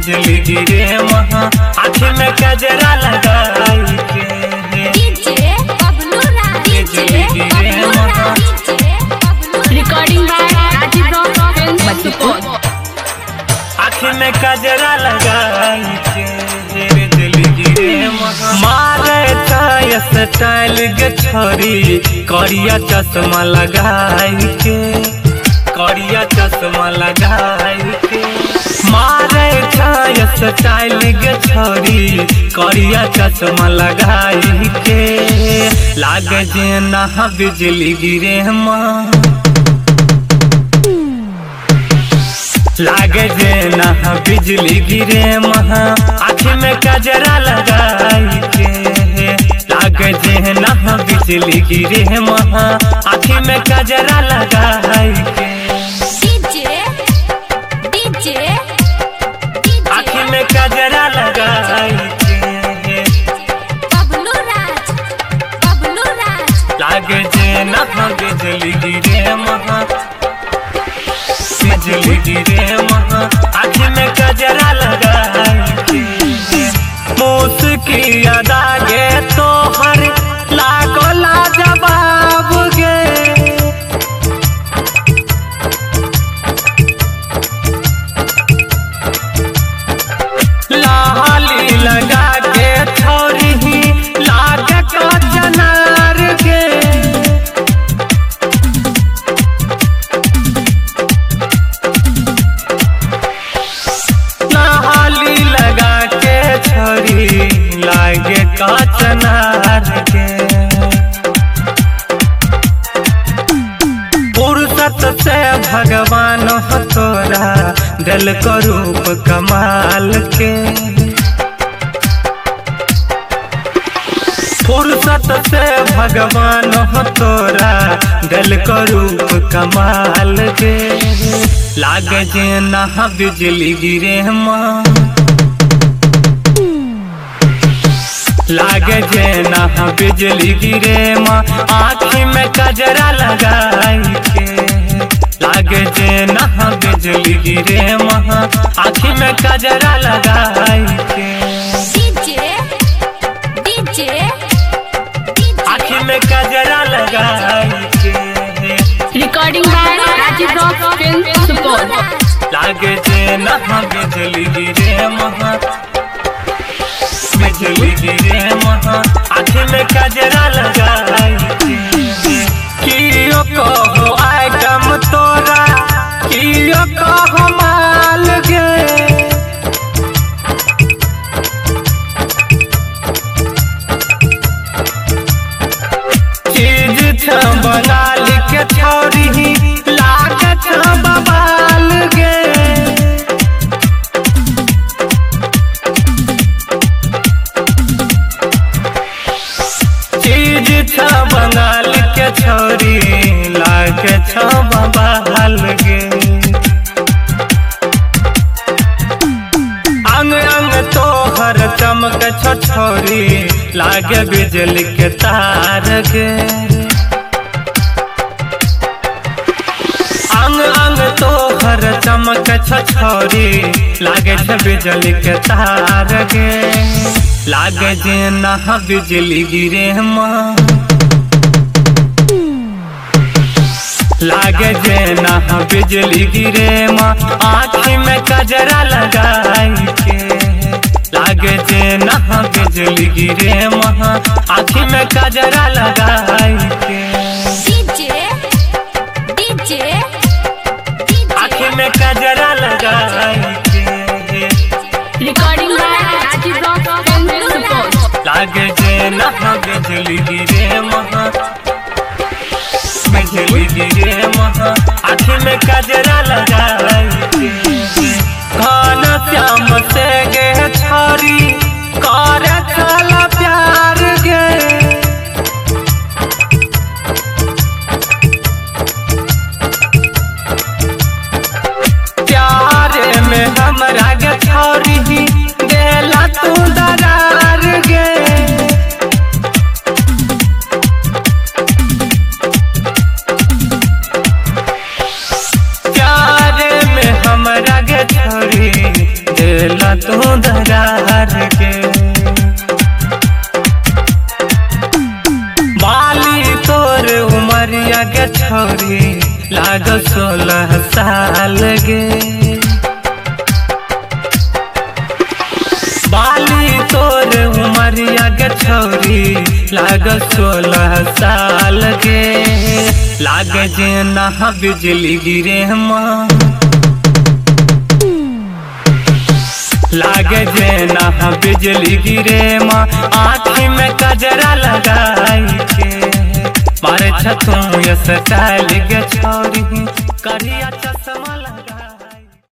बिजली गिरे वहाँ आँख में कजरा लगाई के डीजे बबलू राज बिजली गिरे वहाँ Recording by Rajiv Rock Films, Madhupur. आँख में कजरा लगाई के बिजली गिरे वहाँ मारे चाय स्टाइल के छोरी करिया चश्मा लगाई के करिया चश्मा लगाई के मारे चाय स्टाइल के छोरी करिया चश्मा लगाई के लागे जे नहा बिजली गिरे माँ लागे जे नहा बिजली गिरे महा आँख में कजरा लगाई के लागे जे नहा बिजली गिरे महा आँख में कजरा लगाई के डीजे डीजे आँख में कजरा लगाई के बबलू राज बबलू राज लागे जे नहा बिजली गिरे महा बिजली गिरे महा आँख में कजरा लगाई के मुस्की अदा गे तोहर लागो लाजवाब गे लाली लगा के छोरी ही लाग का चनार गे लाली लगा के छोरी लागे का चनार के फुर्सत से भगवान हो तोरा दिल को रूप कमाल के फुर्सत से भगवान हो तोरा दिल को रूप कमाल के लागे जे नहा बिजली गिरे माँ लागे जे नहा बिजली गिरे माँ आँख में कजरा लगाई के लागे जे नहा बिजली गिरे माँ आँख में कजरा लगाई के डीजे डीजे आँख में कजरा लगाई के Recording by Rajiv Rock Films, Supur. लागे जे नहा बिजली गिरे महा बिजली गिरे महा आँख में कजरा लगाई के कियो कहो आइटम तोरा कियो कहो माल गे चीज छ बंगाल के छोरी लागे छ बबाल गे चीज छ बंगाल के छोरी लागे छ बबाल गे अंग अंग तोहर चमक छ छोरी लागे बिजली के तार गे अंग अंग तोहर चमक छ छोरी लागे छ बिजली के तार गे लागे जे नहा बिजली गिरे माँ लागे जे नहा बिजली गिरे माँ आँख में कजरा लगाई के लागे जे नहा बिजली गिरे माँ आँख में कजरा लगाई के डीजे डीजे आँख में कजरा लगाई के Recording by Rajiv Rock Films, Supur. लागे जे नहा बिजली गिरे महा बिजली गिरे महा आँख में कजरा लगाई के घन श्याम से गे छोरी कर चला प्यार गे प्यार में हमरा गे छोरी देला तू दरार गे प्यार में हमरा गे छोरी देला ला तू दरार के बाली तोर उमरिया के छोरी लाग सोलह साल गे बाली तोर उमरिया के छोरी लाग सोलह साल के लाग जे नहा बिजली गिरे माँ लाग जे नहा बिजली गिरे माँ आँखी में कजरा लगाई के मारे छतू ये स्टाइल के छोरी करिया चस